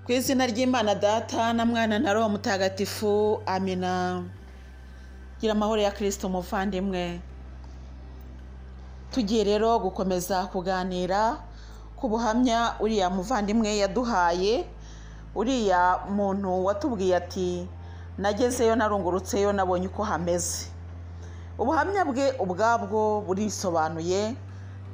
ku izina ry'imana data na mwana na roho mutagatifu amina gira amahoro ya kirisito umuvandimwe tugiye rero gukomeza kuganira ku buhamya uriya muvandimwe yaduhaye uriya muntu watubwiye ati nagezeyo narungurutseyo nabonye uko hameze ubuhamya bwe ubwabwo burisobanuye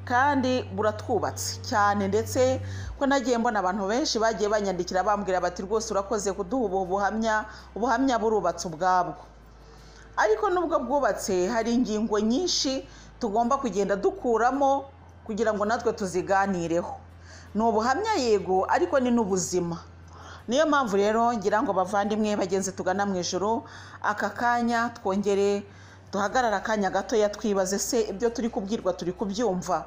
kandi buratwubatse cyane ndetse ko nagiye mbona abantu benshi bagiye banyandikira bambwira bati rwose urakoze kuduha ubu buhamya ubuhamya burubatse ubwabwo ariko nubwo bwubatse hari ingingo nyinshi tugomba kugenda dukuramo kugira ngo natwe tuziganireho ni ubuhamya yego ariko ni n'ubuzima niyo mpamvu rero ngira ngo bavandimwe bagenzi tugana mu ijoro aka kanya twongere duhagarara akanya gatoya twibaze se ibyo turi kubwirwa turi kubyumva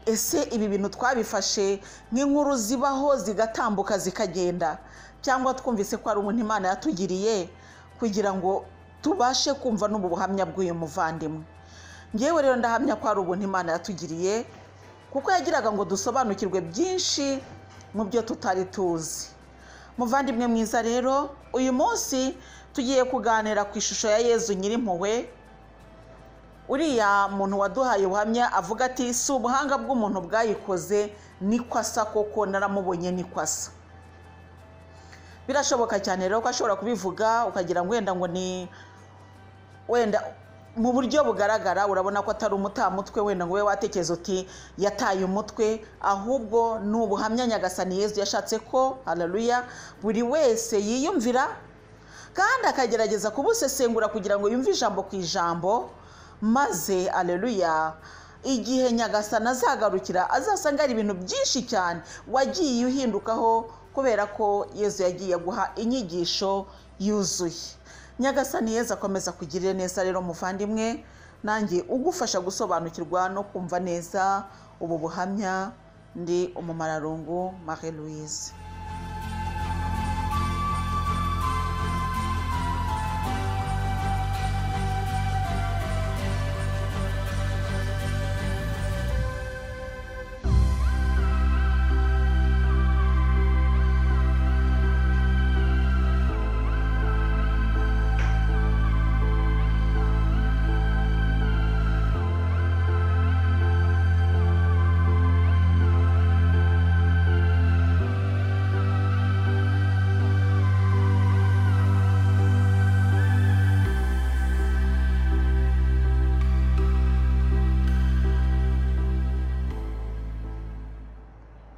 ese ibi bintu twabifashe nk'inkuru zibaho zigatambuka zikagenda cyangwa twumvise ko ari umuntu imana yatugiriye kugira ngo tubashe kumva n'ubu buhamya bw'uyu muvandimwe ngewe rero ndahamya ko ari ubuntu imana yatugiriye kuko yagiraga ngo dusobanukirwe byinshi mu byo tutari tuzi muvandimwe mwiza rero uyu munsi tugiye kuganira ku ishusho ya yezu nyirimpuhwe uriya muntu waduhaye ubuhamya avuga ati si ubuhanga bw'umuntu bwayikoze niko asa koko naramubonye niko asa birashoboka cyane rero ko ashobora kubivuga ukagira ngo wenda ngo ni wenda mu buryo bugaragara urabona ko atari umutamutwe wenda ngo ube watekereza uti yataye umutwe ahubwo ni ubuhamya nyagasani yezu yashatse ko hararuya buri wese yiyumvira kandi akagerageza kubusesengura kugira ngo yumve ijambo ku ijambo maze areruya igihe nyagasana azagarukira azasanga ari ibintu byinshi cyane wagiye uhindukaho kubera ko yezu yagiye guha inyigisho yuzuye nyagasani yezu akomeza kugirira neza rero muvandimwe nanjye ugufasha gusobanukirwa no kumva neza ubu buhamya ndi umumararungu marie louise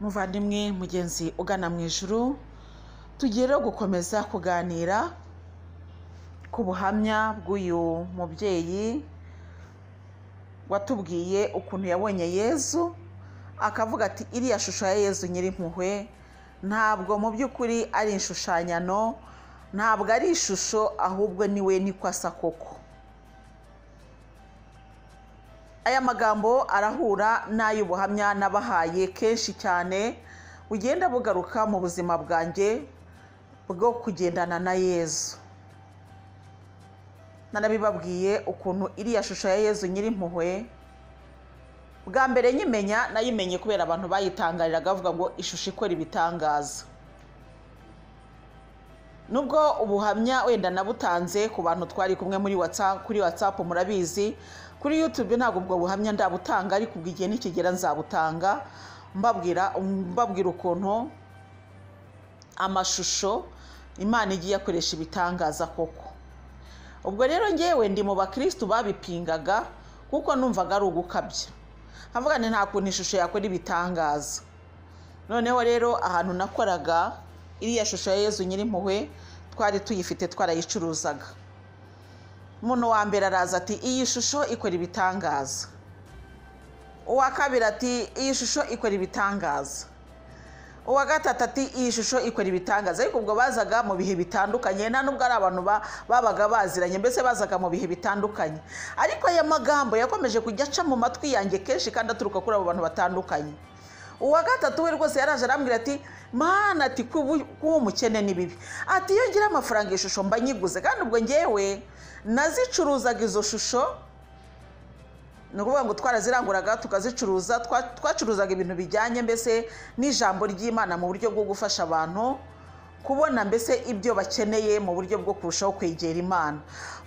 muvandimwe mugenzi ugana mu ijuru tugiye rero gukomeza kuganira ku buhamya bw'uyu mubyeyi watubwiye ukuntu yabonye yezu akavuga ati iriya shusho ya yezu nyirimpuhwe ntabwo mu by'ukuri ari inshushanyano ntabwo ari ishusho ahubwo niwe niko asa koko aya magambo arahura n'ay'ubuhamya n'abahaye kenshi cyane bugenda bugaruka mu buzima bwanjye bwo kugendana na yezu nanabibabwiye ukuntu iriya shusho ya yezu nyirimpuhwe bwa mbere nyimenya nayimenye kubera abantu bayitangariraga bavuga ngo ishusho ikora ibitangaza nubwo ubuhamya wenda nabutanze ku bantu twari kumwe muri watsapu kuri watsapu murabizi kuri yutube ntabwo ubwo buhamya ndabutanga ariko ubwo igihe nikigera nzabutanga mbabwira mbabwira ukuntu amashusho imana igiye akoresha ibitangaza koko ubwo rero ngewe ndi mu bakirisitu babipingaga kuko numvaga ari ugukabya nkavuga ni nta kuntu ishusho yakora ibitangaza noneho rero ahantu nakoraga iriya shusho ya yezu nyirimpuhwe twari tuyifite twarayicuruzaga umuntu wa mbere araza ati iyi shusho ikora ibitangaza uwa kabiri ati iyi shusho ikora ibitangaza uwa gatatu ati iyi shusho ikora ibitangaza ariko ubwo bazaga mu bihe bitandukanye nta nubwo ari abantu babaga baziranye mbese bazaga mu bihe bitandukanye ariko aya magambo yakomeje kujya aca mu matwi yanjye kenshi kandi aturuka kuri abo bantu batandukanye uwa gatatu we rwose yaraje arambwira ati mana ati kuba umukene ni bibi ati iyo ngira amafaranga ishusho mba nyiguze kandi ubwo ngewe nazicuruzaga izo shusho ni ukuvuga ngo twaraziranguraga tukazicuruza twa- twacuruzaga ibintu bijyanye mbese n'ijambo ry'imana mu buryo bwo gufasha abantu kubona mbese ibyo bakeneye mu buryo bwo kurushaho kwegera imana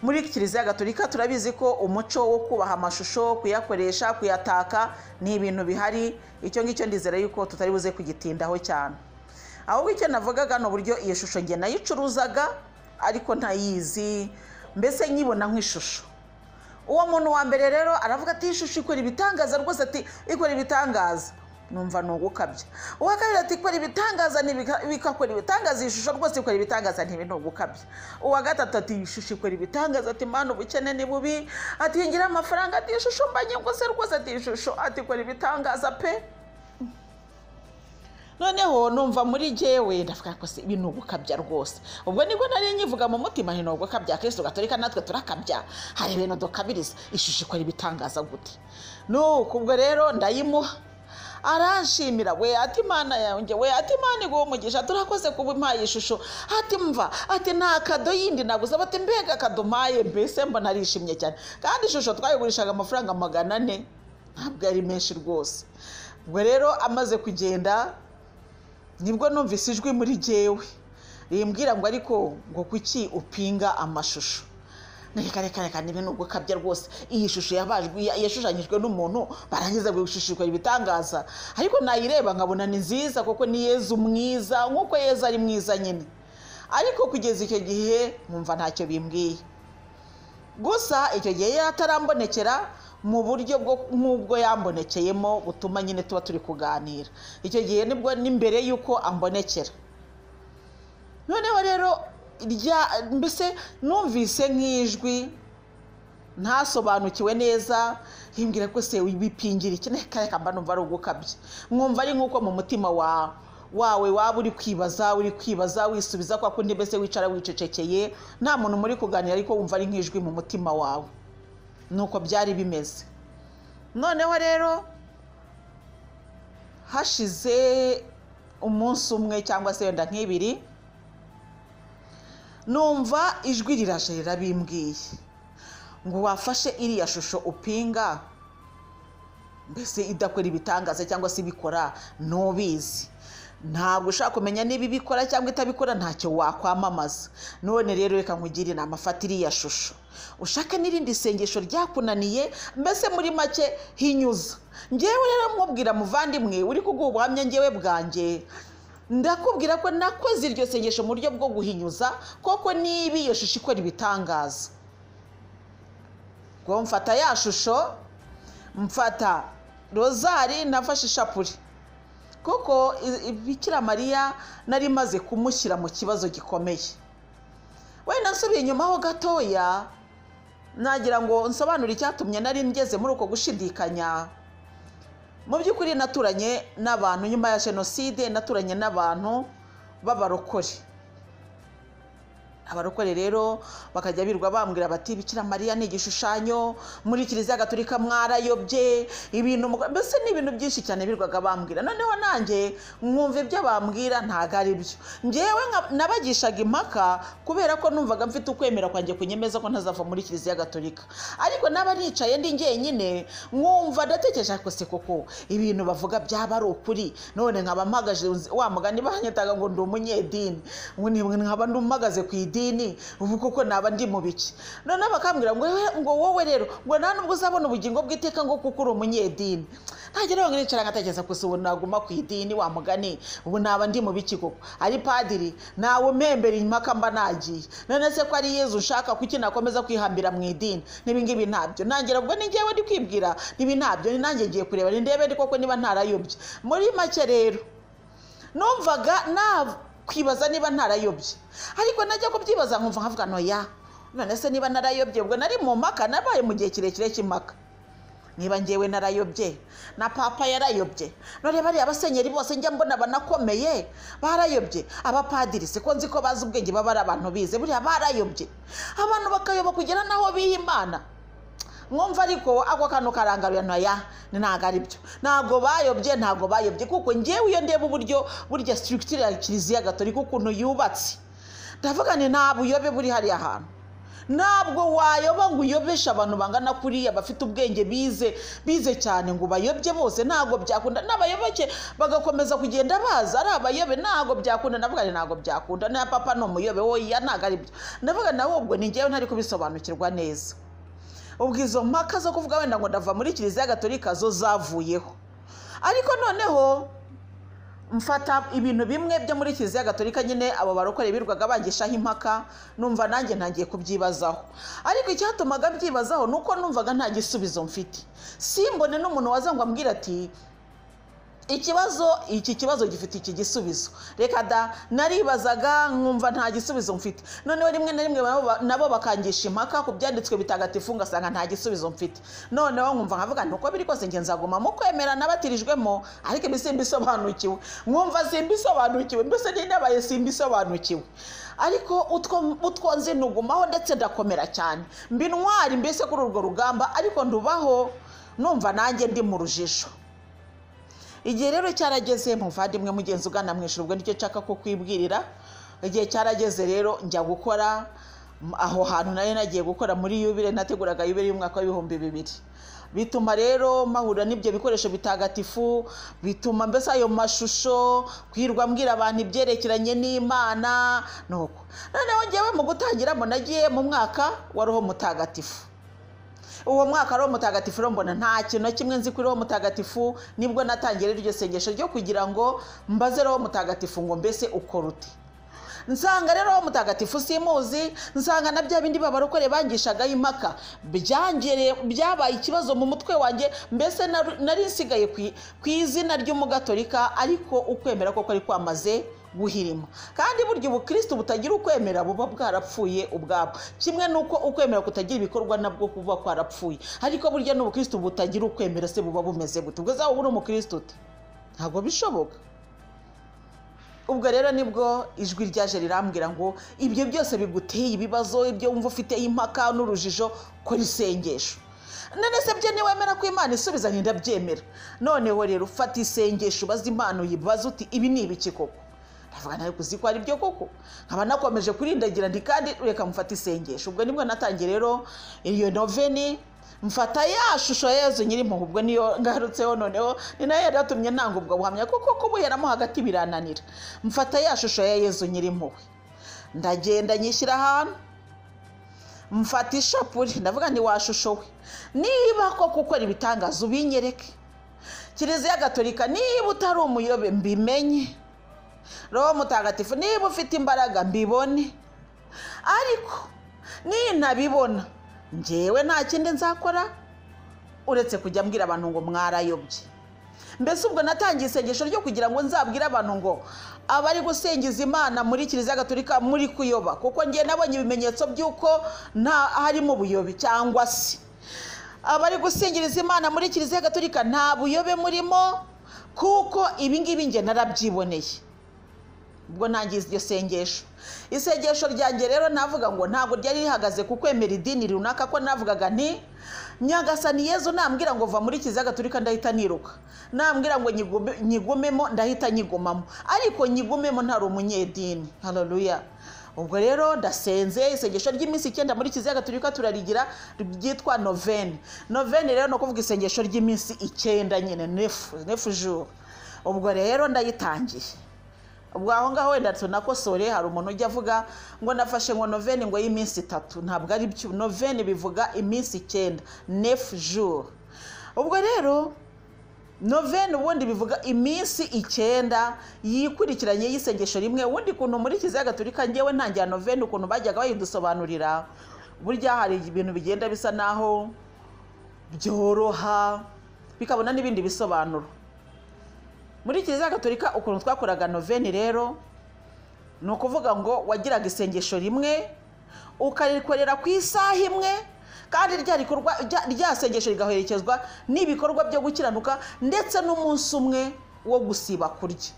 muri kiliziya gatolika turabizi ko umuco wo kubaha amashusho kuyakoresha kuyataka ni ibintu bihari icyo ngicyo ndizera yuko tutari buze kugitindaho cyane ahubwo icyo navugaga ni uburyo iyo shusho njye nayicuruzaga ariko ntayizi mbese nyibona nk'ishusho uwo muntu wa mbere rero aravuga ati iyi shusho ikora ibitangaza rwose ati ikora ibitangaza numva ni ugukabya uwa kabiri ati ikora ibitangaza ntibika- bigakora ibitangaza iyi shusho rwose ikora ibitangaza ntibi ni ugukabya uwa gatatu ati iyi shusho ikora ibitangaza ati mpano ubukene ni bubi ati ngira amafaranga ati iyi shusho mbanye rwose rwose ati iyi shusho ati ikora ibitangaza pe noneho numva muri jyewe ndavuga ko se ibi ni ugukabya rwose ubwo nibwo nari nyivuga mu mutima nti ni ugukabya kristo gatolika natwe turakabya hari ibintu dukabiriza ishusho ikora ibitangaza gute nuko ubwo rero ndayimuha aranshimira we ati imana yanjye we ati imana iguha umugisha turakoze kuba impaye ishusho ati mva ati nta kado yindi naguze bati mbega akado mpaye mbese mbona arishimye cyane kandi ishusho twayigurishaga amafaranga magana ane ntabwo ari menshi rwose ubwo rero amaze kugenda nibwo numvise ijwi muri jyewe rimbwira ngo ariko ngo kuki upinga amashusho reka reka reka niba ni ugukabya rwose iyi shusho yabajwe ya- yashushanyijwe n'umuntu barangiza ngo ishusho ibitangaza ariko nayireba nkabona ni nziza kuko ni yezu mwiza nk'uko yezu ari mwiza nyine ariko kugeza icyo gihe nkumva ntacyo bimbwiye gusa icyo gihe yari atarambonekera mu buryo bwo nk'ubwo yambonekeyemo butuma nyine tuba turi kuganira icyo gihe nibwo n'imbere y'uko ambonekera noneho rero irya mbese numvise nk'ijwi ntasobanukiwe neza himbwira ko se wibipingira iki reka reka mba numva ari ugukabya mwumva ari nk'uko mu mutima wawe wawe waba uri kwibaza uri kwibaza wisubiza kwa kundi mbese wicara wicecekeye nta muntu muri kuganira ariko wumva ari nk'ijwi mu mutima wawe nuko byari bimeze noneho rero hashize umunsi umwe cyangwa se wenda nk'ibiri numva ijwi riraje rirabimbwiye ngo wafashe iriya shusho upinga mbese idakora ibitangaza cyangwa se ibikora ntubizi ntabwo ushaka kumenya niba ibikora cyangwa itabikora ntacyo wakwamamaza none rero reka nkugire inama fata iriya shusho ushake n'irindi sengesho ryakunaniye mbese muri make hinyuza ngewe rero mwubwira muvandimwe uri kuguha ubuhamya ngewe bwanjye ndakubwira ko nakoze iryo sengesho mu buryo bwo guhinyuza koko niba iyo shusho ikora ibitangaza ubwo mfata ya shusho mfata rozari nafashe ishapure kuko i- i- bikira mariya nari maze kumushyira mu kibazo gikomeye wenda nsubiye inyuma ho gatoya nagira ngo nsobanure icyatumye nari ngeze muri uko gushidikanya mu by'ukuri naturanye n'abantu nyuma ya jenoside naturanye n'abantu b'abarokore abarokore rero bakajya birirwa bambwira bati bikira mariya ni igishushanyo muri kiliziya gatolika mwarayobye ibintu muko-" mbese ni ibintu byinshi cyane birirwaga bambwira noneho nanjye mwumva ibyo bambwira ntabwo ari byo ngewe nka- nabagishaga impaka kubera ko numvaga mfite ukwemera kwanjye kunyemeza ko ntazava muri kiliziya gatolika ariko naba nicaye ndi jyenyine mwumva ndatekereje ariko se koko ibintu bavuga byaba ari ukuri none nkaba mpagaze wa mugani banyitaga ngo ndi umunyedini ngo ni- nkaba ndi mpagaze ku idini ubu koko naba ndi mu biki noneho bakambwira ngo "Wewe- ngo wowe rero ngo nta nubwo uzabona ubugingo bw'iteka ngo kuko uri umunyedini ntagira ngo nicara nkatekereza gusa ubu naguma ku idini wa mugani ubu naba ndi mu biki koko ari padiri nawe umembera impaka mba nagiye none se ko ari yezu ushaka kuki nakomeza kwihambira mu idini n'ibingibi ntabyo nangira ubwo ni njyewe ndi kwibwira nibi ntabyo ni nanjye ngiye kureba ni ndebe ndi koko niba ntarayobye muri make rero numvaga nakwibaza niba ntarayobye ariko najya kubyibaza nkumva nkavuga noya none se niba narayobye ubwo nari mu mpaka nabaye mu gihe kirekire cy'impaka niba ngewe narayobye na papa yarayobye none bariya basenyeri bose njya mbona banakomeye barayobye abapadiri siko nzi ko bazi ubwenge baba ari abantu bize buriya barayobye abantu bakayoba kugera n'aho biha imana mwumva ariko ako kantu karangaruye noya ntabwo ari byo ntabwo bayobye ntabwo bayobye kuko ngewe iyo ndeba uburyo burya sitirikitire ya kiliziya gatolika ukuntu yubatse ndavuga ni nta buyobe buri hariya hantu ntabwo wayoba ngo uyobeshe abantu bangana kuriya bafite ubwenge bize bize cyane ngo bayobye bose ntabwo byakunda n'abayoboke bagakomeza kugenda baza ari abayobe ntabwo byakunda ndavuga ngo ntabwo byakunda na papa ni umuyobe woya ntabwo ari byo ndavuga nawe ubwo ni njyewe ntari kubisobanukirwa neza ubwo izo mpaka zo kuvuga wenda ngo ndava muri kiliziya gatolika zo zavuyeho ariko noneho mfata ibintu bimwe byo muri kiliziya gatolika nyine abo barokore birirwaga bagishaho impaka numva nanjye ntangiye kubyibazaho ariko icyatumaga byibazaho ni uko numvaga nta gisubizo mfite simbone n'umuntu waza ngo ambwire ati ikibazo iki kibazo gifite iki gisubizo reka da naribazaga nkumva nta gisubizo mfite noneho rimwe na rimwe nabo- nabo bakangisha impaka ku byanditswe bitagatifu ngasanga nta gisubizo mfite noneho nkumva nkavuga nti uko biri kose nge nzaguma mu kwemera nabatirijwemo ariko ibi simbisobanukiwe nkumva simbisobanukiwe mbese niba nabaye simbisobanukiwe ariko utwo utwo nzi nugumaho ndetse ndakomera cyane mbi ntwari mbese kuri urwo rugamba ariko ndubaho numva nanjye ndi mu rujijo igihe rero cyarageze muvandimwe mugenzi ugana mu ijoro ubwo nicyo nshaka kukwibwirira igihe cyarageze rero njya gukora m- aho hantu nari nagiye gukora muri yubire nateguraga yubire y'umwaka w'ibihumbi bibiri bituma rero mahura n'ibyo bikoresho bitagatifu bituma mbese ayo mashusho kwirwa mbwira abantu ibyerekeranye n'imana nuko noneho ngewe mu gutangiramo nagiye mu mwaka wa roho mutagatifu uwo mwaka roho mutagatifu rero mbona nta kintu na kimwe nzi kuri roho mutagatifu nibwo natangiye rero iryo sengesho ryo kugira ngo mbaze roho mutagatifu ngo mbese ukora ute nsanga rero roho mutagatifu simuzi nsanga na bya bindi babarokore bangishaga impaka byangere byabaye ikibazo mu mutwe wanjye mbese naru- nari nsigaye ku i- ku izina ry'umugatolika ariko ukwemera ko kwari kwamaze guhirima kandi burya ubukristo butagira ukwemera buba bwarapfuye ubwabwo kimwe n'uko ukwemera kutagira ibikorwa nabwo kuba kwarapfuye ariko burya n'ubukristo butagira ukwemera se buba bumeze gute ubwo zaba uri umukristo ute ntabwo bishoboka ubwo rero nibwo ijwi ryaje rirambwira ngo ibyo byose biguteye ibibazo ibyo wumva ufite impaka n'urujijo kora isengesho none se byo niwemera ko imana isubiza ntindabyemera noneho rero ufata isengesho ubaze imana uyibaza uti ibi ni ibiki koko ndavuga nawe kuzi ko ari byo koko nkaba nakomeje kurindagira ndi kandi reka mfata isengesho ubwo nibwo natangiye rero iyo noveni mfata ya shusho ya yezu nyirimpuhwe ubwo niyo ngarutseho noneho ni nayo yari yatumye ntanga ubwo buhamya kuko kubuheramo hagati birananira mfata ya shusho ya yezu nyirimpuhwe ndagenda nyishyira ahantu mfata ishapure ndavuga nti wa shusho we niba koko ukora ibitangaza ubinyereke kiliziya gatolika niba utari umuyobe mbimenye roho mutagatifu niba ufite imbaraga mbibone ariko nintabibona ngewe nta kindi nzakora uretse kujya mbwira abantu ngo mwarayobye mbese ubwo natangiye isengesho ryo kugira ngo nzabwire abantu ngo abari gusengiza imana muri kiliziya gatolika muri kuyoba kuko ngewe nabonye ibimenyetso by'uko nta harimo ubuyobe cyangwa se abari gusingiriza imana muri kiliziya gatolika nta buyobe murimo kuko ibi ngibi nge narabyiboneye ubwo ntangiye iryo sengesho isengesho ryanjye rero navuga ngo ntabwo ryari rihagaze ku kwemera idini runaka ko navugaga nti nyagasani yezu nambwira ngo va muri kiliziya gatolika ndahita niruka nambwira ngo nyigume- nyigumemo ndahita nyigumamo ariko nyigumemo ntari umunyedini haleluya ubwo rero ndasenze isengesho ry'iminsi icyenda muri kiliziya gatolika turarigira ryitwa noveni noveni rero ni ukuvuga isengesho ry'iminsi icyenda nyine nefu nefu juru ubwo rero ndayitangiye ubwo aho ngaho wenda tunakosore hari umuntu ujya avuga ngo nafashe ngo noveni ngo y'iminsi itatu ntabwo ari byo noveni bivuga iminsi icyenda nefu juru ubwo rero noveni ubundi bivuga iminsi icyenda yikurikiranye y'isengesho rimwe ubundi kuntu muri kiliziya gatolika ngewe ntangira noveni ukuntu bajyaga bayidusobanurira burya hari ibintu bigenda bisa naho byoroha bikabona n'ibindi bisobanuro muri kiliziya gatolika ukuntu twakoraga noveni rero ni ukuvuga ngo wagiraga isengesho rimwe ukarikorera ku isaha imwe kandi rya rikorwa rya- rya sengesho rigaherekezwa n'ibikorwa byo gukiranuka ndetse n'umunsi umwe wo gusiba kurya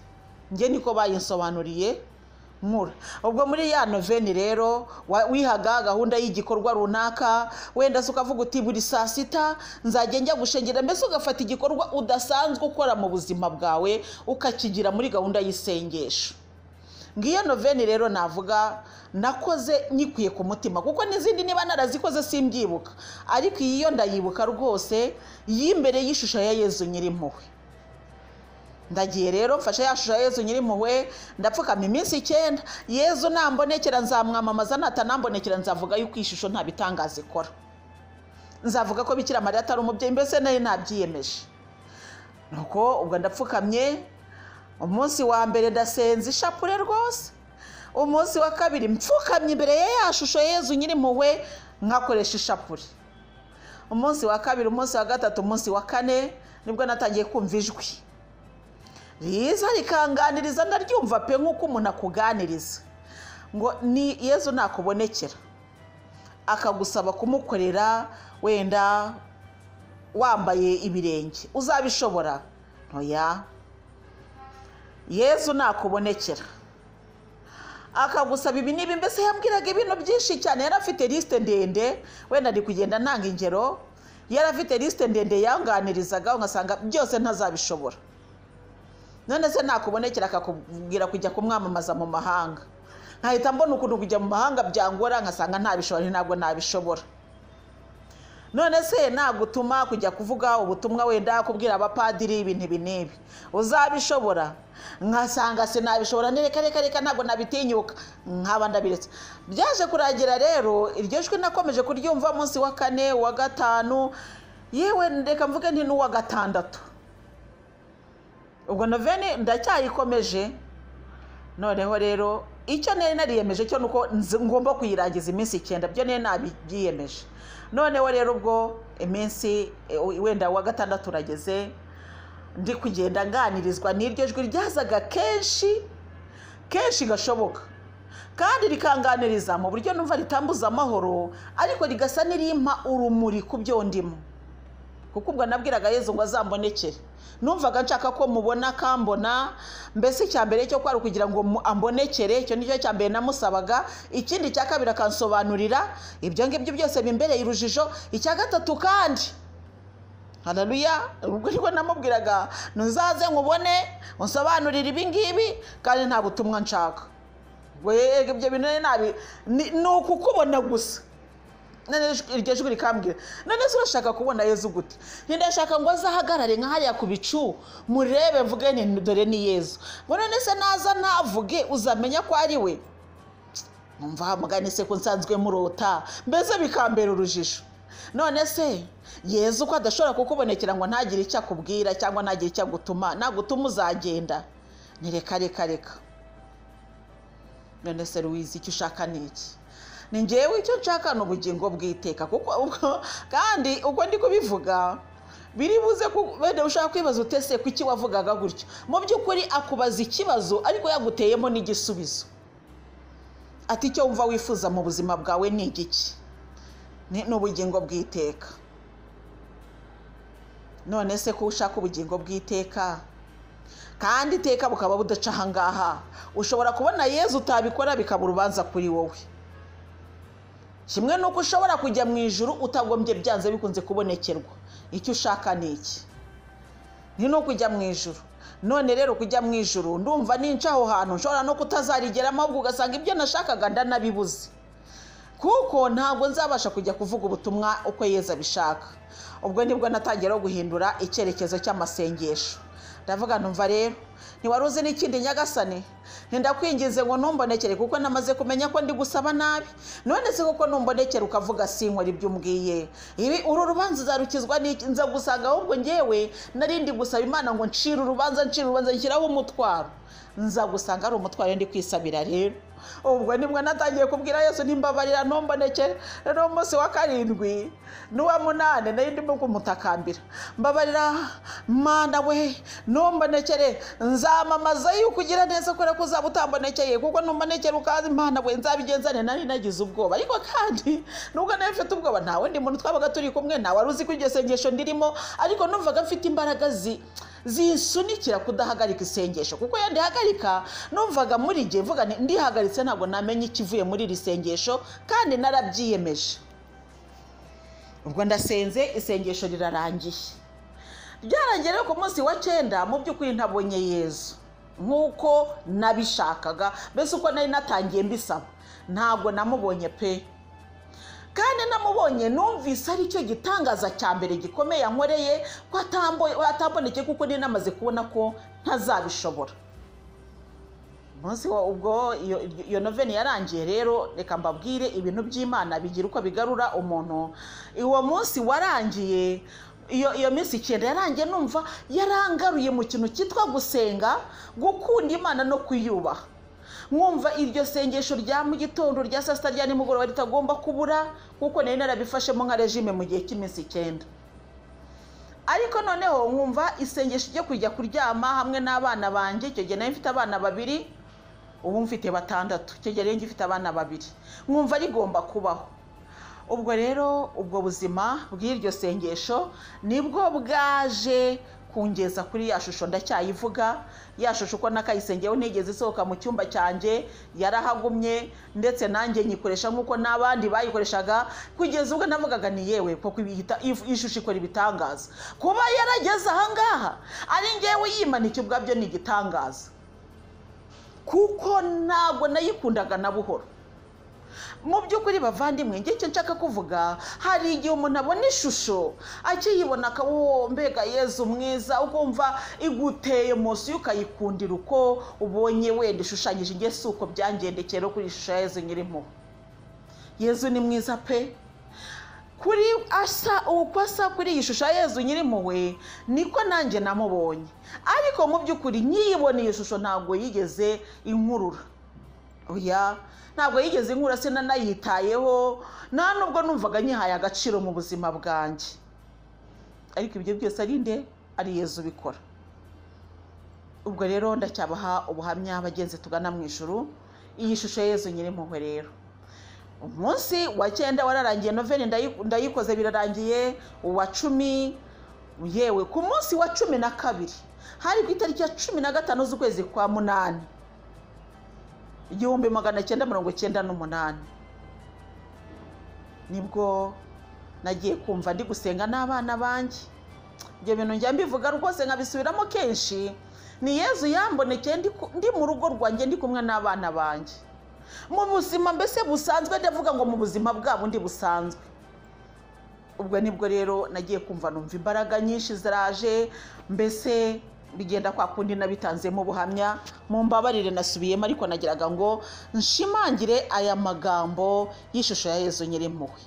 njye niko bayinsobanuriye nkura ubwo muri ya noveni rero wa- wihaga gahunda y'igikorwa runaka wenda se ukavuga uti buri saa sita nzajya njya gushengera mbese ugafata igikorwa udasanzwe ukora mu buzima bwawe ukakigira muri gahunda y'isengesho ngiyo noveni rero navuga nakoze nyikwiye ku mutima kuko n'izindi niba narazikoze simbyibuka ariko iyi yo ndayibuka rwose y'imbere y'ishusho ya yezu nyirimpuhwe ndagiye rero mfashe ya shusho ya yezu nyirimpuhwe ndapfukama iminsi icyenda yezu nambonekera nzamwamamaza natanambonekera nzavuga yuko iyi shusho nta bitangaza ikora nzavuga ko bikira mariya atari umubyeyi mbese nayo nabyiyemeje nuko ubwo ndapfukamye umunsi wa mbere ndasenza ishapure rwose umunsi wa kabiri mpfukamye imbere ya ya shusho yezu nyirimpuhwe nkakoresha ishapure umunsi wa kabiri umunsi wa gatatu umunsi wa kane nibwo natangiye kumva ijwi riza rikanganiriza ndaryumva pe nk'uko umuntu akuganiriza ngo ni yezu nakubonekera akagusaba kumukorera wenda wambaye ibirenge uzabishobora ntoya yezu nakubonekera akagusaba ibi n'ibi mbese yambwiraga ibintu byinshi cyane yari afite lisite ndende wenda ari kugenda ntanga ingero yari afite lisite ndende yanganirizaga ugasanga byose ntazabishobora none se nakubonekera akakubwira kujya kumwamamaza mu mahanga nkahita mbona ukuntu kujya mu mahanga byangora nkasanga ntabishobora ntabwo nabishobora none se nagutuma kujya kuvuga ubutumwa wenda kubwira abapadiri ibintu ibi n'ibi uzabishobora nkasanga sinabishobora reka reka reka ntabwo nabitinyuka nkaba ndabiretse byaje kuragira rero iryo jwi nakomeje kuryumva munsi wa kane wa gatanu yewe reka mvuge nti n'uwa gatandatu ubwo noveni ndacyayikomeje noneho rero icyo nari nariyemeje cyo nuko ngomba kuyirangiza iminsi icyenda byo nari nabyiyemeje noneho rero ubwo iminsi wenda wa gatandatu urageze ndi kugenda nganirizwa n'iryo jwi ryazaga kenshi kenshi gashoboka kandi rikanganiriza mu buryo numva ritambuza amahoro ariko rigasa n'irimpa urumuri ku byo ndimo kuko ubwo nabwiraga yezu ngo azambonekere numvaga nshaka ko mubona akambona mbese icya mbere cyo kwari ukugira ngo ambonekere icyo nicyo cya mbere namusabaga ikindi cya kabiri akansobanurira ibyo ngibyo byose bimbereye urujijo icya gatatu kandi hararuya ubwo nibwo namubwiraga ntuzaze nkubone unsobanurire ibi ngibi kandi nta butumwa nshaka ibyo bintu nabi ni ukukubona gusa iryo jwi rikambwira none se urashaka kubona yezu gute ntidashaka ngo azahagarare nka hariya ku bicu murebe mvuge ni dore ni yezu ngo none se naza ntavuge uzamenya ko ari we mwumva hamugane se ko nsanzwe murota mbese bikambera urujijo none se yezu ko adashobora kukubonekera ngo ntagire icyo akubwira cyangwa ntagire icyo agutuma nagutuma uzagenda ni reka reka reka none se ruwizi icyo ushaka ni iki ni ngewe icyo nshaka ni ubugingo bwiteka kuko kandi ubwo ndi kubivuga biri buze wenda ushaka kwibaza utese ku iki wavugaga gutyo mu by'ukuri akubaza ikibazo ariko yaguteyemo n'igisubizo ati icyo wumva wifuza mu buzima bwawe ni igiki ni ubugingo bwiteka none se ko ushaka ubugingo bwiteka kandi iteka bukaba budaca ahangaha ushobora kubona yezu utabikora bikaba urubanza kuri wowe kimwe nuko ushobora kujya mu ijoro utagombye byanze bikunze kubonekerwa icyo ushaka ni iki ni no kujya mu ijoro none rero kujya mu ijoro ndumva ninca aho hantu nshobora no kutazarigeramo ahubwo ugasanga ibyo nashakaga ndanabibuze kuko ntabwo nzabasha kujya kuvuga ubutumwa uko yeza abishaka ubwo nibwo natangira guhindura icyerekezo cy'amasengesho ndavuga numva rero ntiwari uzi n'ikindi nyagasane ntidakwingize ngo ntumbonekere kuko namaze kumenya ko ndi gusaba nabi none se kuko ntumbonekere ukavuga sinkora ibyo umbwiye ibi uru rubanza uzarukizwa nza gusanga ahubwo ngewe narindi gusaba imana ngo ncire urubanza ncire urubanza nshyiraho umutwaro nza gusanga ari umutwaro ndi kwisabira rero ubwo nibwo natangiye kubwira yose nimbabarira ntumbonekere rero umunsi wa karindwi n'uwa munani nari ndimo kumutakambira mbabarira mwana we ntumbonekere nzamamaza yuko ugira neza kubera ko uzaba utambonekeye kuko numbonekere ukazi imana we nzabigenzane nari nagize ubwoba ariko kandi nubwo nawe mfite ubwoba nta wundi muntu twabaga turi kumwe nta wari uzi ko iryo sengesho ndirimo ariko numvaga mfite imbaraga zisunikira kudahagarika isengesho kuko iyo ndihagarika numvaga muri igihe mvuga ndihagaritse ntabwo namenya ikivuye muri iri sengesho kandi narabyiyemeje ubwo ndasenze isengesho rirarangiye ryarangiye ku munsi wa cyenda mu by'ukuri ntabonye yezu nk'uko nabishakaga mbese uko nari natangiye mbisaba ntabwo namubonye pe kandi namubonye numvise ari cyo gitangaza cya mbere gikomeye ankoreye ko atamboneke kuko niyo namaze kubona ko ntazabishobora umunsi wa ubwo iyo- iyo noveni yarangiye rero reka mbabwire ibintu by'imana bigira uko bigarura umuntu uwo munsi warangiye iyo iyo minsi icyenda yarangiye numva yarangaruye mu kintu cyitwa gusenga gukunda imana no kuyubaha mwumva iryo sengesho rya mu gitondo rya saa sita rya nimugoroba ritagomba kubura kuko nari narabifashemo nka regime mu gihe cy'iminsi icyenda ariko noneho nkumva isengesho ryo kujya kuryama hamwe n'abana banjye icyo gihe nari mfite abana babiri ubu mfite batandatu icyo gihe rero ngifite abana babiri nkumva rigomba kubaho ubwo rero ubwo buzima bw'iryo sengesho nibwo bwaje kungeza kuri ya shusho ndacyayivuga ya shusho uko nakayisengeho ntigeze isohoka mu cyumba cyanjye yarahagumye ndetse nanjye nyikoresha nk'uko n'abandi bayikoreshaga kugeza ubwo navugaga ni yewe kuko ibihita- iyi shusho ikora ibitangaza kuba yarageze ahangaha ari ngewe yimanika ubwabyo ni igitangaza kuko ntabwo nayikundaga na buhoro mu by'ukuri bavandimwe njye icyo nshaka kuvuga hari igihe umuntu abona ishusho akiyibona akaba "Oh, mbega yezu mwiza ukumva iguteye munsi ukayikundira uko ubonye wenda ishushanyije njye si uko byangendekeye no kuri iyi shusho ya yezu nyirimo yezu ni mwiza pe kuri asa uko asa kuri iyi shusho ya yezu nyirimpuhwe niko nanjye namubonye ariko mu by'ukuri nyiyibona iyi shusho ntabwo yigeze inkurura oya ntabwo yigeze inkura sinanayitayeho nta nubwo numvaga nyihaye agaciro mu buzima bwanjye ariko ibyo byose ari nde ari yezu ubikora ubwo rero ndacyabaha ubuhamya bagenzi tugana mu ijuru iyi shusho ya yezu nyirimpuhwe rero umunsi wa cyenda wararangiye noveni ndayi- ndayikoze birarangiye uwa cumi yewe ku munsi wa cumi na kabiri hari ku itariki ya cumi na gatanu z'ukwezi kwa munani igihumbi magana cyenda mirongo cyenda n'umunani nibwo nagiye kumva ndi gusenga n'abana banjye ibyo bintu njya mbivuga rwose nkabisubiramo kenshi ni yezu yambonekeye ndi ku- ndi mu rugo rwanjye ndi kumwe n'abana banjye mu buzima mbese busanzwe ndavuga ngo mu buzima bwabo ndi busanzwe ubwo nibwo rero nagiye kumva numva imbaraga nyinshi ziraje mbese bigenda kwa kundi nabitanzemo ubuhamya mu mbabarire nasubiyemo ariko nagiraga ngo nshimangire aya magambo y'ishusho ya yezu nyirimpuhwe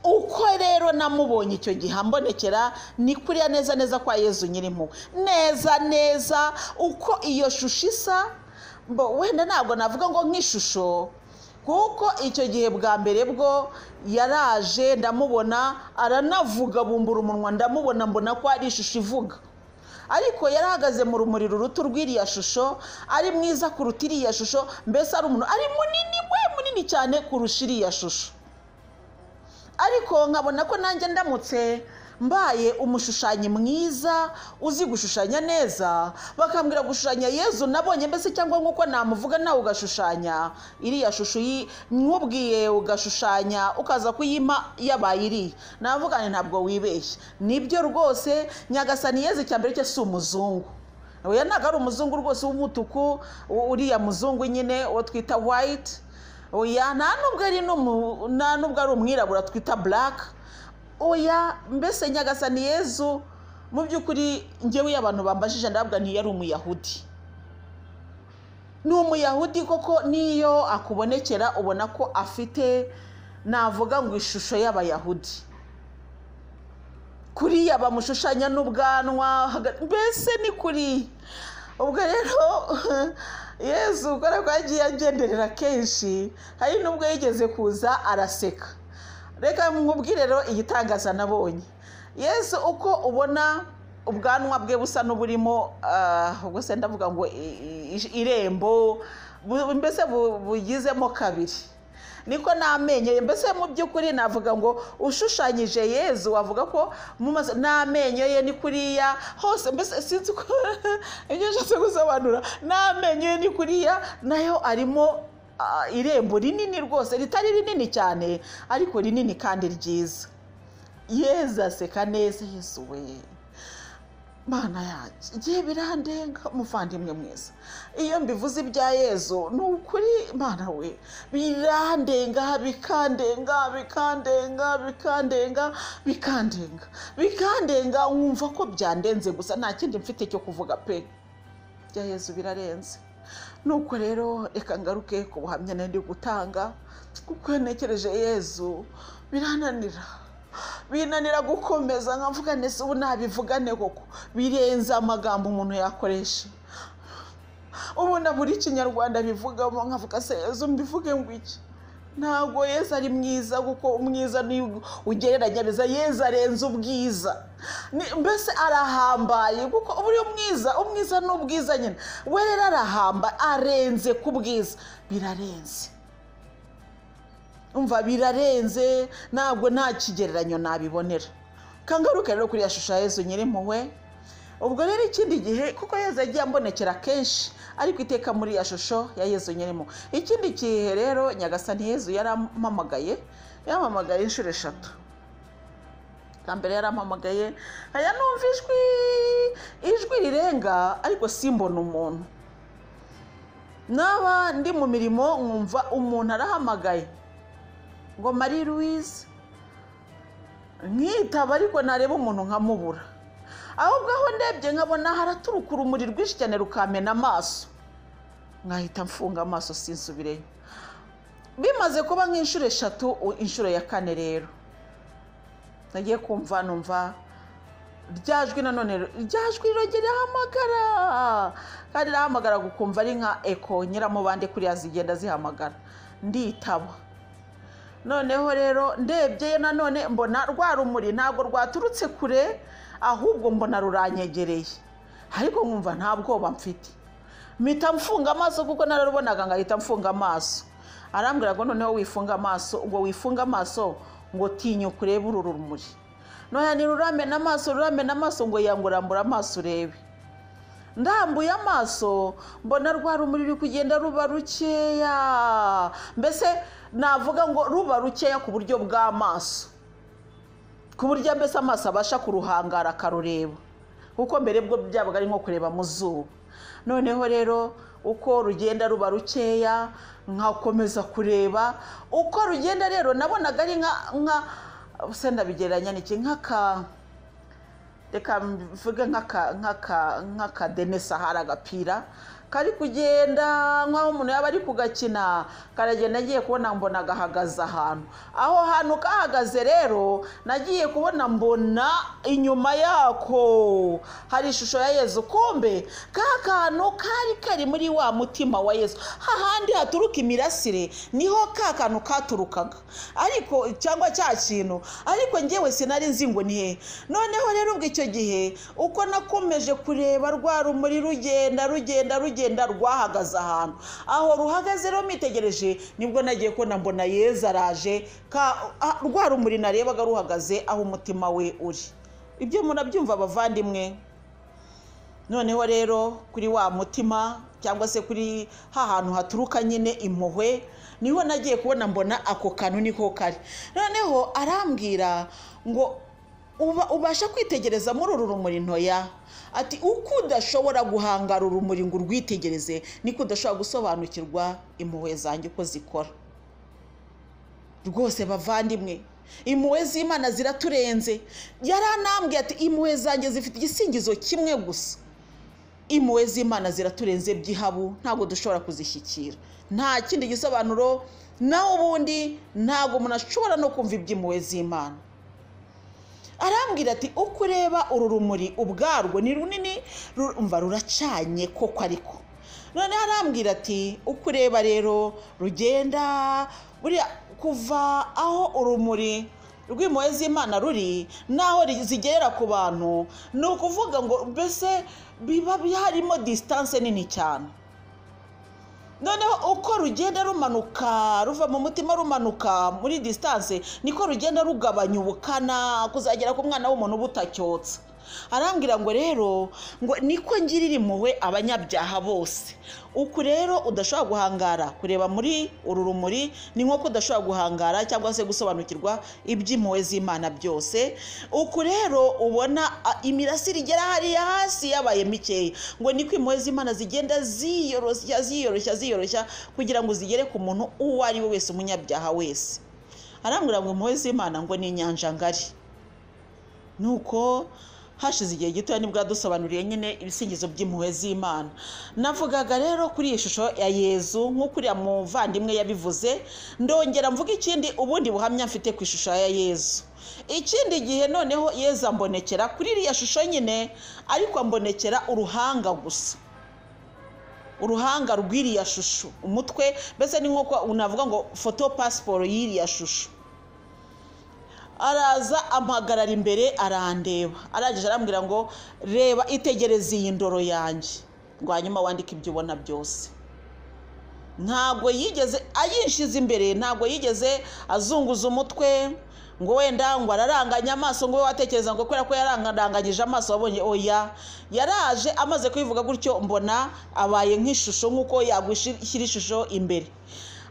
uko rero namubonye icyo gihe ambonekera ni kuriya neza neza kwa yezu nyirimo neza neza uko iyo shusho isa mbo wenda ntabwo navuga ngo nk'ishusho kuko icyo gihe bwa mbere bwo yaraje ndamubona aranavuga bumbura umunwa ndamubona mbona ko ari ishusho ivuga ariko yari ahagaze mu rumuri ruruta urw'iriya shusho ari mwiza kuruta iriya shusho mbese ari umuntu ari munini we munini cyane kurusha iriya shusho ariko nkabona ko nanjye ndamutse mbaye umushushanyi mwiza uzi gushushanya neza bakambwira gushushanya yezu nabonye mbese cyangwa nk'uko namuvuga nawe ugashushanya iriya shusho yi- nkubwiye ugashushanya ukaza kuyima yabaye iriya navuga nti ntabwo wibeshye nibyo rwose nyagasani yezu icya mbere cye si umuzungu oya ntabwo ari umuzungu rwose w'umutuku u- uriya muzungu nyine uwo twita wayiti oya nta nubwo ari n'umu- nta nubwo ari umwirabura twita black oya mbese nyagasani yezu mu by'ukuri njyewe iyo abantu bambajije ndabwa ntiyari umuyahudi ni umuyahudi koko n'iyo akubonekera ubona ko afite navuga ngo ishusho y'abayahudi kuriya bamushushanya n'ubwanwa haga- mbese ni kuri ubwo rero yezu ukora ko yagiye agenderera kenshi hari n'ubwo yigeze kuza araseka reka nkubwire rero igitangaza nabonye yesu uko ubona ubwanwa bwe busa n'uburimo ah, ubwo se ndavuga ngo i- i- irembo bu- mbese bu- bugizemo kabiri niko n'amenyo ye mbese mu by'ukuri navuga ngo ushushanyije yezu wavuga ko mu maso n'amenyo ye ni kuriya hose mbese sinzi uko ibyo nshatse gusobanura n'amenyo ye ni kuriya nayo arimo ah, irembo rinini rwose ritari rinini cyane ariko rinini kandi ryiza yezu aseka neza yesu we mana yanjye igihe birandenga umuvandimwe mwiza iyo mbivuze ibya yezu ni ukuri mana we birandenga bikandenga bikandenga bikandenga bikandenga bikandenga nkumva ko byandenze gusa nta kindi mfite cyo kuvuga pe ibya yezu birarenze nuko rero reka ngaruke ku buhamya nari gutanga kuko iyo ntekereje yezu birananira binanira gukomeza nkavuga neza ubu nabivugane koko birenze amagambo umuntu yakoresha ubu na buri kinyarwanda bivugamo nkavuga se yezu mbivuge ngo iki ntabwo yezu ari mwiza kuko umwiza ni ugereranya beza yezu arenze ubwiza Ni- mbese arahambaye kuko uba uri umwiza umwiza ni ubwiza nyine we rero arahamba arenze ku bwiza birarenze umva birarenze ntabwo nta kigereranyo nabibonera kangaruke rero kuri ya shusho ya yezu nyirimpuhwe ubwo rero ikindi gihe kuko yezu yagiye ambonekera kenshi ariko iteka muri ya shusho ya yezu nyirimpuhwe ikindi gihe rero nyagasani yezu yarampamagaye yampamagaye inshuro eshatu bwa mbere yarampamagaye aya numva ijwi ijwi rirenga ariko simbona umuntu naba ndi mu mirimo nkumva umuntu arahamagaye ngo marie louise nkitaba ariko nareba umuntu nkamubura ahubwo aho ndebye nkabona haraturuka urumuri rwinshi cyane rukamena amaso nkahita mfunga amaso sinsubireyo bimaze kuba nk'inshuro eshatu u- inshuro ya kane rero nagiye kumva numva ryajwi nanone ryajwi rirongera rihamagara kandi rirahamagara gukumva ari nka eko nyiramubande kuriya zigenda zihamagara nditaba noneho rero ndebye yo nanone mbona rwa rumuri ntabwo rwaturutse kure ahubwo mbona ruranyegereye ariko nkumva nta bwoba mfite mpita mfunga amaso kuko nararubonaga ngahita mfunga amaso arambwira ngo noneho wifunga amaso ngo wifunga amaso ngo tinya kurebe uru rumuri noneho ntiruramena amaso ruramena amaso ngo yangurambura amaso urebe ndambuye amaso mbona rwa rumuri ruri kugenda ruba rukeya mbese navuga ngo ruba rukeya ku buryo bw'amaso ku buryo mbese amaso abasha kuruhangara akarureba kuko mbere bwo byabaga ari nko kureba mu zuba noneho rero uko rugenda ruba rukeya nkakomeza kureba uko rugenda rero nabonaga ari nka nka se ndabigereranya n'iki nk'aka reka mvuge nk'aka- nk'aka- nk'akadene sahara agapira kari kugenda nk'aho umuntu yaba ari kugakina karagenda agiye kubona mbona gahagaze ahantu aho hantu kahagaze rero nagiye kubona mbona inyuma yako hari ishusho ya yezu kumbe ka kantu kari kari muri wa mutima wa yezu hahandi haturuka imirasire niho ka kantu katurukaga ariko cyangwa cya kintu ariko ngewe sinari nzi ngo ni hehe noneho rero ubwo icyo gihe uko nakomeje kureba rwa rumuri rugenda rugenda rugenda rwahagaze ahantu aho ruhagaze rero mitegereje nibwo nagiye ko mbona yezu araje ka- ah, rwa rumuri narebaga ruhagaze aho umutima we uri ibyo murabyumva abavandimwe noneho rero kuri wa mutima cyangwa se kuri ha hantu haturuka nyine impuhwe niho nagiye kubona mbona ako kantu niko kari noneho arambwira ngo uba- ubasha kwitegereza muri uru rumuri ntoya ati uko udashobora guhangara urumuri ngo urwitegereze niko udashobora gusobanukirwa impuhwe zanjye uko zikora rwose bavandimwe impuhwe z'imana ziraturenze yaranambwiye ati impuhwe zanjye zifite igisingizo kimwe gusa impuhwe z'imana ziraturenze by'ihabu ntabwo dushobora kuzishyikira nta kindi gisobanuro naho ubundi ntabwo umuntu ashobora no kumva iby'impuhwe z'imana arambwira ati uko ureba uru rumuri ubwarwo ni runini rumva ruracanye koko ariko noneho arambwira ati uko ureba rero rugenda buriya kuva aho urumuri rw'impuhwe z'imana ruri n'aho ri- zigerera ku bantu ni ukuvuga ngo mbese biba harimo disitanse nini cyane noneho uko rugenda rumanuka ruva mu mutima rumanuka muri disitanse niko rugenda rugabanya ubukana kuzagera ku mwana w'umuntu butacyotse arambwira ngo rero ngo niko ngirira impuhwe abanyabyaha bose uku rero udashobora guhangara kureba muri uru rumuri ni nk'uko udashobora guhangara cyangwa se gusobanukirwa iby'impuhwe z'imana byose uku rero ubona a, imirasire igera hariya hasi yabaye mikeya ngo niko impuhwe z'imana zigenda ziyoroshya ziyoroshya ziyoroshya kugira ngo zigere ku muntu uwo ari we wese umunyabyaha wese arambwira ngo impuhwe z'imana ngo ni inyanja ngari nuko hashize igihe gitoya nibwo yadusobanuriye nyine ibisingizo by'impuhwe z'imana navugaga rero kuri iyi shusho ya yezu nk'uko uriya muvandimwe yabivuze ndongera mvuga ikindi ubundi buhamya mfite ku ishusho ya yezu ikindi gihe noneho yezu ambonekera kuri iriya shusho nyine ariko ambonekera uruhanga gusa uruhanga rw'iriya shusho umutwe mbese ni nk'uko navuga ngo foto pasiporo y'iriya shusho araza ampagarara imbere arandeba arangije arambwira ngo reba itegereze iyi ndoro yanjye ngo hanyuma wandike ibyo ubona byose ntabwo yigeze ayishize imbere ntabwo yigeze azunguza umutwe ngo wenda ngo araranganye amaso ngo we watekereza ngo kubera ko yaranganyije amaso wabonye oya yaraje amaze kubivuga gutyo mbona abaye nk'ishusho nk'uko yagushyira ishusho imbere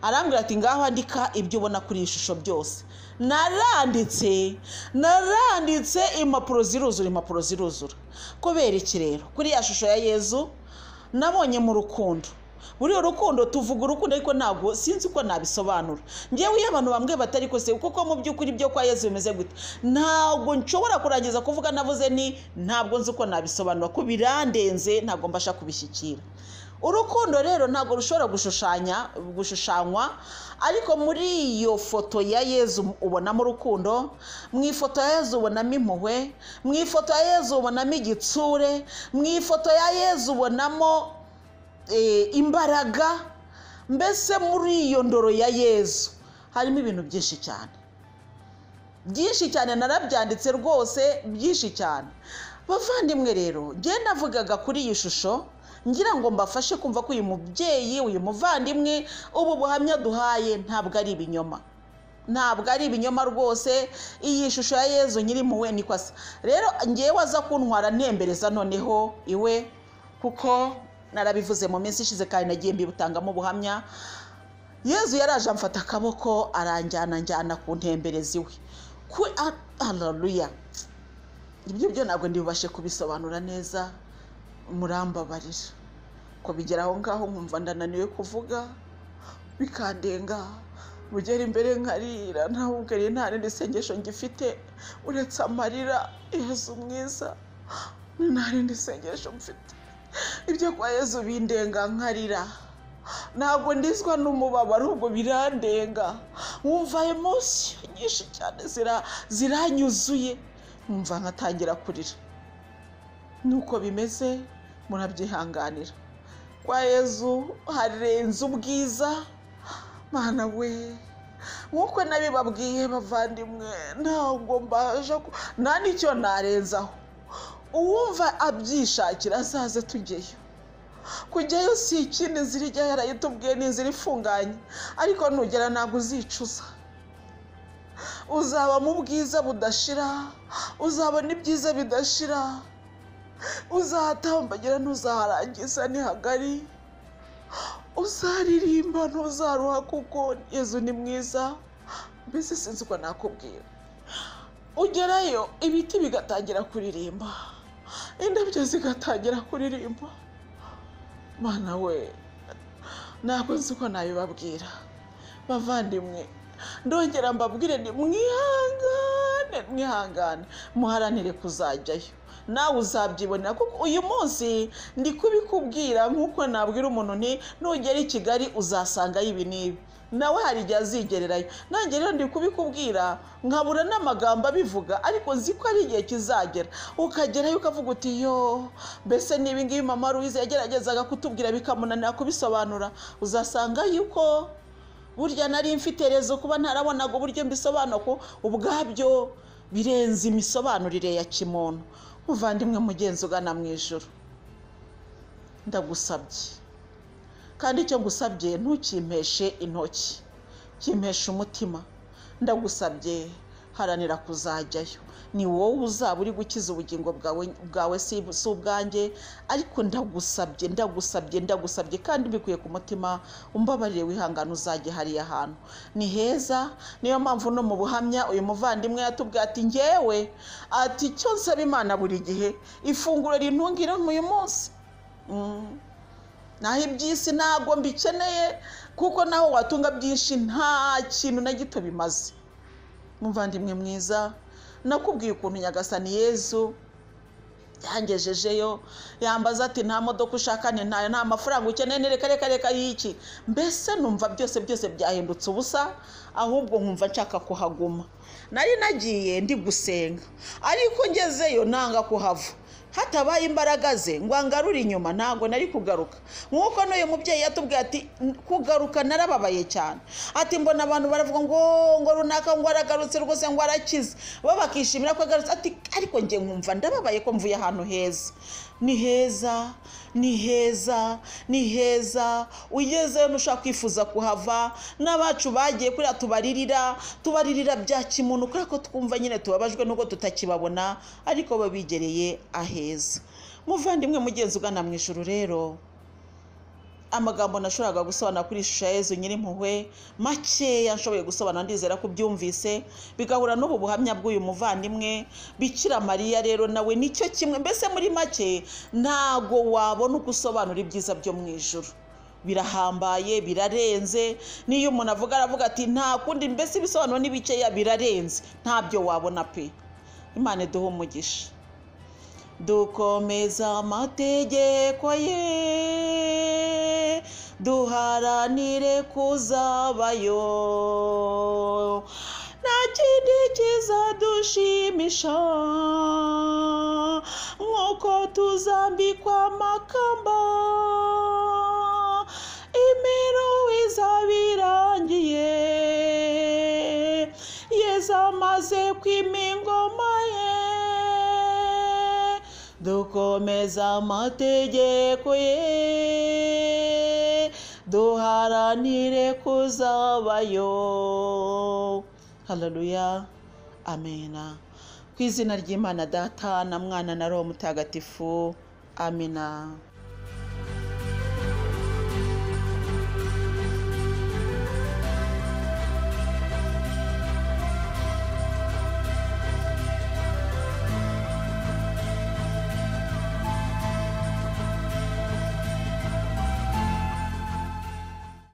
arambwira ati ngaho andika ibyo ubona kuri iyi shusho byose naranditse naranditse impapuro ziruzura impapuro ziruzura kubera iki rero kuri ya shusho ya yezu nabonye mu rukundo buriya urukundo tuvuga urukundo ariko ntabwo sinzi uko nabisobanura ngewe iyo abantu bamwe batari kose kuko mu by'ukuri ibyo kwa yezu bimeze gute ntabwo nshobora kurangiza kuvuga navuze ni ntabwo nzi uko nabisobanura ko birandenze ntabwo mbasha kubishyikira urukundo rero ntabwo rushobora gushushanya gushushanywa ariko muri iyo foto ya yezu ubonamo urukundo mu ifoto ya yezu ubonamo impuhwe mu ifoto ya yezu ubonamo igitsure mu ifoto ya yezu ubonamo imbaraga mbese muri iyo ndoro ya yezu harimo ibintu byinshi cyane byinshi cyane narabyanditse rwose byinshi cyane bavandimwe rero ngenda navugaga kuri iyi shusho ngira ngo mbafashe kumva ko uyu mubyeyi uyu muvandimwe ubu buhamya duhaye ntabwo ari ibinyoma ntabwo ari ibinyoma rwose iyi shusho ya yezu nyiri muwe niko asa rero ngewe aza kuntwara ntembereza noneho iwe kuko narabivuze mu minsi ishize kandi nagiye mbibutangamo ubuhamya yezu yaraje amfata akaboko aranjyana njyana ku ntemberezi iwe ku araruya ibyo byo ntabwo ndibubashe kubisobanura neza murambabarira ko bigera aho ngaho nkumva ndananiwe kuvuga bikandenga bugera imbere nkarira ntabugariye nta rindi sengesho ngifite uretse amarira yezu mwiza nta rindi sengesho mfite ibyo kwa yezu bindenga nkarira ntabwo ndizwa n'umubabaro ahubwo birandenga nkumva emosiyo nyinshi cyane ziranyuzuye nkumva nkatangira kurira nuko bimeze murabyihanganira kwa yezu harenze ubwiza mwana we nkuko nabibabwiye bavandimwe ntabwo mbasha nta n'icyo narenzaho uwumva abyishakira azaze tujyeyo kujyayo si ikindi nzira ijyayo yarayitubwiye ni inzira ifunganye ariko nugera ntabwo uzicuza uzaba mu bwiza budashira uzabona ibyiza bidashira uzatambagira ntuzaharangiza ni hagari uzaririmba ntuzaruha kuko yezu ni mwiza mbese sinzi uko nakubwira ugerayo ibiti bigatangira kuririmba indabyo zigatangira kuririmba mana we ntabwo nzi uko nabibabwira bavandimwe ndongera mbabwire ni mwihangane mwihangane muharanire kuzajyayo nawe uzabyibonera kuko uyu munsi ndi kubikubwira nk'uko nabwira umuntu ni nugera i kigali uzasangayo ibi n'ibi nawe hari igihe azigererayo nanjye rero ndi kubikubwira nkabura n'amagambo abivuga ariko nzi ko ari igihe kizagera ukagerayo ukavuga uti yo mbese n'ibi ngibi mama ruwize yageragezaga kutubwira bikamunanira kubisobanura uzasanga yuko burya nari mfite rezo kuba ntarabonaga uburyo mbisobanura ubwabyo birenze imisobanurire ya kimuntu muvandimwe mugenzi ugana mu ijoro ndagusabye kandi icyo ngusabye ntukimpeshe intoki kimpeshe umutima ndagusabye haranira kuzajyayo ni wowe uzaba uri gukiza ubugingo bwawe bwawe si si ubwanjye ariko ndagusabye ndagusabye ndagusabye kandi mbikuye ku mutima umbabarire wihangane uzajye hariya hantu ni heza niyo mpamvu no mu buhamya uyu muvandimwe yatubwiye ati ngewe ati icyo nsaba imana buri gihe ifunguro rintungira uyu munsi Mm. naho iby'isi ntabwo mbikeneye kuko naho watunga byinshi nta kintu na gito bimaze muvandimwe mwiza nakubwiye ukuntu nyagasani yezu yangejejeyo yambaza ati nta modoka ushaka ni ntayo nta mafaranga ukeneye ni reka reka reka y'iki mbese numva byose byose byahindutse ubusa ahubwo nkumva nshaka kuhaguma nari nagiye ndi gusenga ariko ngezeyo nanga kuhava hatabaye imbaraga ze ngo angarure inyuma ntabwo nari kugaruka nk'uko n'uyu mubyeyi yatubwiye ati kugaruka narababaye cyane ati mbona abantu baravuga ngo ngo runaka ngo aragarutse rwose ngo arakize bo bakishimira ko agarutse ati ariko njye nkumva ndababaye ko mvuye ahantu heza ni heza ni heza ni heza ugezeyo ntushobora kwifuza kuhava n'abacu bagiye kuriya tubaririra tubaririra bya kimuntu kubera ko twumva nyine tubabajwe n'ubwo tutakibabona ariko bo bigereye ahe heza muvandimwe mugenzi ugana mu ijoro rero amagambo nashoboraga gusobanura kuri ishusho ya yezu nyirimpuhwe makeya nshoboye gusobanura ndizera ko ubyumvise bigahura n'ubu buhamya bw'uyu muvandimwe bikira mariya rero nawe nicyo kimwe mbese muri make ntago wabona uko usobanura ibyiza byo mu ijoro birahambaye birarenze n'iyo umuntu avuga aravuga ati nta kundi mbese ibisobanuro ni bikeya birarenze ntabyo wabona pe imana iduhe umugisha dukomeza amategeko ye duharanire kuzabayo nta kindi kizadushimisha nk'uko tuzambikwa amakamba imiruho izaba irangiye yezamaze kwimingoma ye dukomeza amategeko ye duharanire kuzabayo haleluya amena ku izina ry'imana data na mwana na roho mutagatifu amina